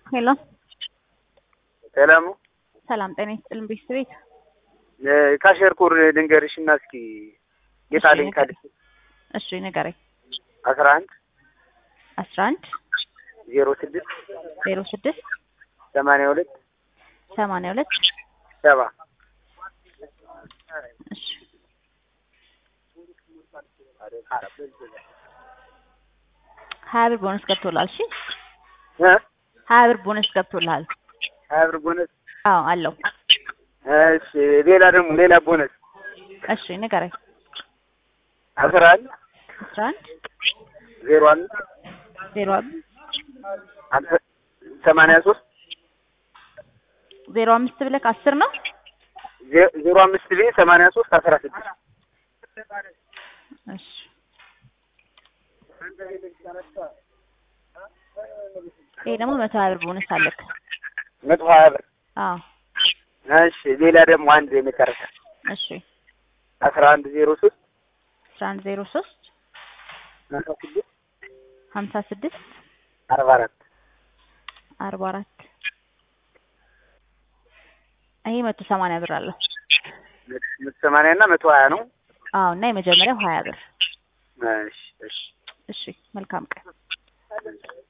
ሄሎ ሰላሙ ሰላም ጤና ይስጥልን ቤተሰቤት ካሸር ኮድ ልንገርሽ እና እስኪ የጣለኝ እሺ፣ ካለ እሺ ንገረኝ አስራ አንድ አስራ አንድ ዜሮ ስድስት ዜሮ ስድስት ሰማንያ ሁለት ሰማንያ ሁለት ሰባ እሺ ሀያ ብር ቦነስ ገብቶልሃል እሺ እ ሀያ ብር ቦነስ ገብቶልሃል ሀያ ብር ቦነስ አዎ አለው እሺ ሌላ ደግሞ ሌላ ቦነስ እሺ ንገረኝ አስራ አንድ አስራ አንድ ዜሮ አምስት ዜሮ አምሳ- ሰማንያ ሶስት ዜሮ አምስት ብለህ አስር ነው ዜ- ዜሮ አምስት ብዬ ሰማንያ ሶስት አስራ ስድስት እሺ ይሄ ደግሞ መቶ ሀያ ብር ቦነስ አለክ መቶ ሀያ ብር አዎ እሺ ሌላ ደግሞ አንድ የመጨረሻ እሺ አስራ አንድ ዜሮ ሶስት አስራ አንድ ዜሮ ሶስት አስራ ስድስት ሀምሳ ስድስት አርባ አራት አርባ አራት ይሄ መቶ ሰማንያ ብር አለው መቶ ሰማንያ እና መቶ ሀያ ነው አዎ እና የመጀመሪያው ሀያ ብር እሺ እሺ እሺ መልካም ቀን